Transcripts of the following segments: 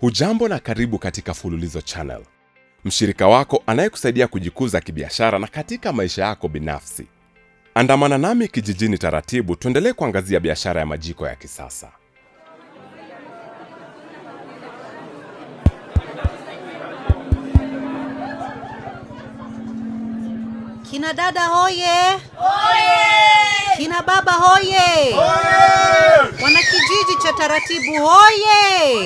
Hujambo na karibu katika Fululizo Channel, mshirika wako anayekusaidia kujikuza kibiashara na katika maisha yako binafsi. Andamana nami kijijini taratibu, tuendelee kuangazia biashara ya majiko ya kisasa. Kina dada hoye! Kina baba hoye! Wanakijiji cha taratibu hoye!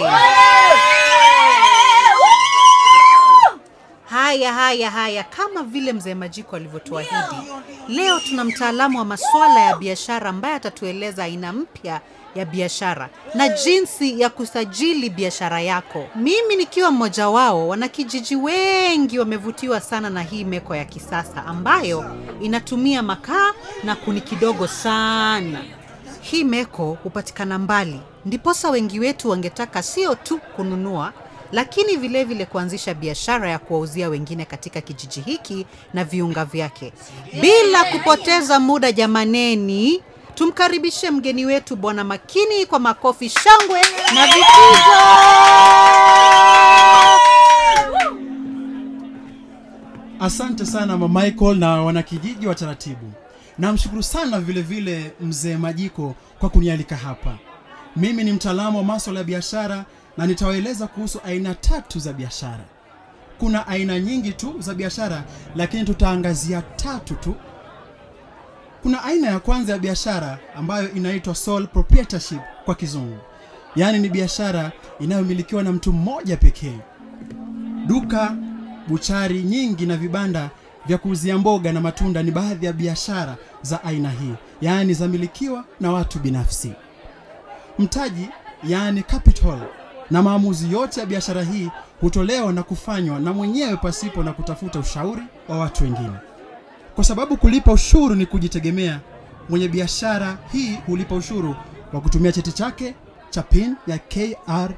Haya haya haya, kama vile mzee Majiko alivyotuahidi, leo tuna mtaalamu wa masuala ya biashara ambaye atatueleza aina mpya ya biashara na jinsi ya kusajili biashara yako. Mimi nikiwa mmoja wao, wanakijiji wengi wamevutiwa sana na hii meko ya kisasa ambayo inatumia makaa na kuni kidogo sana. Hii meko hupatikana mbali, ndiposa wengi wetu wangetaka sio tu kununua lakini vile vile kuanzisha biashara ya kuwauzia wengine katika kijiji hiki na viunga vyake. Bila kupoteza muda, jamaneni, tumkaribishe mgeni wetu Bwana Makini kwa makofi, shangwe na vifijo. Asante sana mama Michael na wanakijiji wa taratibu. Namshukuru sana vile vile mzee Majiko kwa kunialika hapa. Mimi ni mtaalamu wa masuala ya biashara na nitawaeleza kuhusu aina tatu za biashara. Kuna aina nyingi tu za biashara, lakini tutaangazia tatu tu. Kuna aina ya kwanza ya biashara ambayo inaitwa sole proprietorship kwa kizungu, yaani ni biashara inayomilikiwa na mtu mmoja pekee. Duka, buchari nyingi na vibanda vya kuuzia mboga na matunda ni baadhi ya biashara za aina hii, yaani zamilikiwa na watu binafsi. Mtaji, yaani capital, na maamuzi yote ya biashara hii hutolewa na kufanywa na mwenyewe pasipo na kutafuta ushauri wa watu wengine. Kwa sababu kulipa ushuru ni kujitegemea, mwenye biashara hii hulipa ushuru kwa kutumia cheti chake cha PIN ya KRA.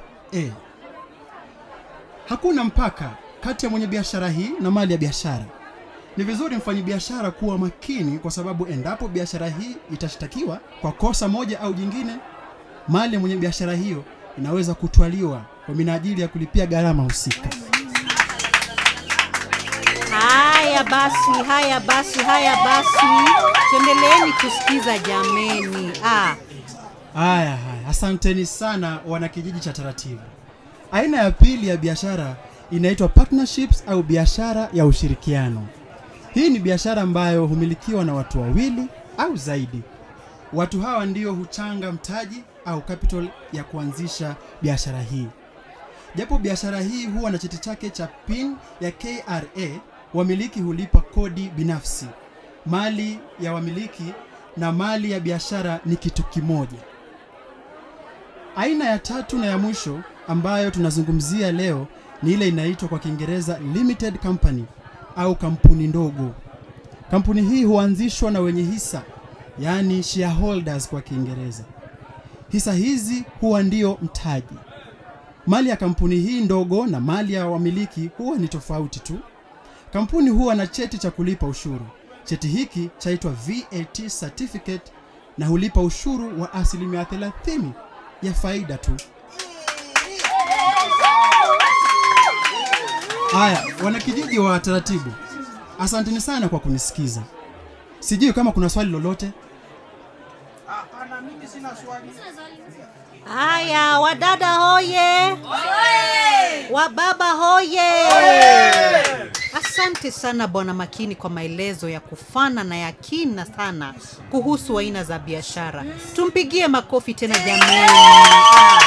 Hakuna mpaka kati ya mwenye biashara hii na mali ya biashara. Ni vizuri mfanyabiashara kuwa makini, kwa sababu endapo biashara hii itashtakiwa kwa kosa moja au jingine, mali ya mwenye biashara hiyo inaweza kutwaliwa kwa minajili ya kulipia gharama husika. Haya basi, haya basi, haya basi, tuendeleeni kusikiza jameni. Ah, Haya haya, asanteni sana wanakijiji cha taratibu. Aina ya pili ya biashara inaitwa partnerships au biashara ya ushirikiano. Hii ni biashara ambayo humilikiwa na watu wawili au zaidi. Watu hawa ndio huchanga mtaji au capital ya kuanzisha biashara hii. Japo biashara hii huwa na cheti chake cha PIN ya KRA, wamiliki hulipa kodi binafsi. Mali ya wamiliki na mali ya biashara ni kitu kimoja. Aina ya tatu na ya mwisho ambayo tunazungumzia leo ni ile inaitwa kwa Kiingereza limited company au kampuni ndogo. Kampuni hii huanzishwa na wenye hisa, yaani shareholders kwa Kiingereza. Hisa hizi huwa ndio mtaji. Mali ya kampuni hii ndogo na mali ya wamiliki huwa ni tofauti tu. Kampuni huwa na cheti cha kulipa ushuru. Cheti hiki chaitwa VAT certificate na hulipa ushuru wa asilimia 30 ya faida tu. Haya, wanakijiji wa taratibu, asanteni sana kwa kunisikiza. Sijui kama kuna swali lolote. haya wadada hoye, wababa hoye. Asante sana Bwana Makini kwa maelezo ya kufana na ya kina sana kuhusu aina za biashara. Tumpigie makofi tena jamani. Ah.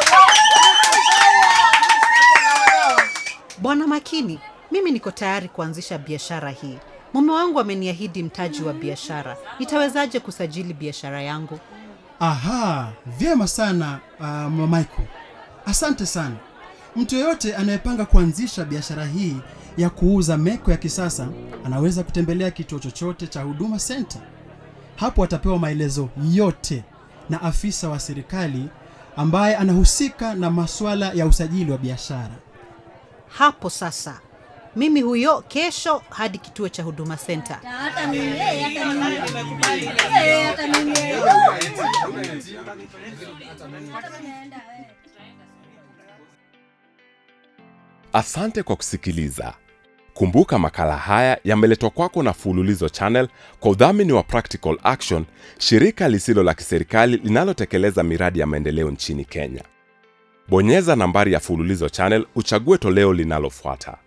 Bwana Makini, mimi niko tayari kuanzisha biashara hii. Mume wangu ameniahidi mtaji wa biashara. Nitawezaje kusajili biashara yangu? Aha, vyema sana uh, Mama Michael. Asante sana. Mtu yeyote anayepanga kuanzisha biashara hii ya kuuza meko ya kisasa anaweza kutembelea kituo chochote cha Huduma Center. Hapo atapewa maelezo yote na afisa wa serikali ambaye anahusika na masuala ya usajili wa biashara. Hapo sasa, mimi huyo kesho hadi kituo cha Huduma Center. hata mimi eh, hata mimi Eh, hata mimi Hata mimi naenda, eh. Asante kwa kusikiliza. Kumbuka makala haya yameletwa kwako na Fululizo Channel kwa udhamini wa Practical Action, shirika lisilo la kiserikali linalotekeleza miradi ya maendeleo nchini Kenya. Bonyeza nambari ya Fululizo Channel uchague toleo linalofuata.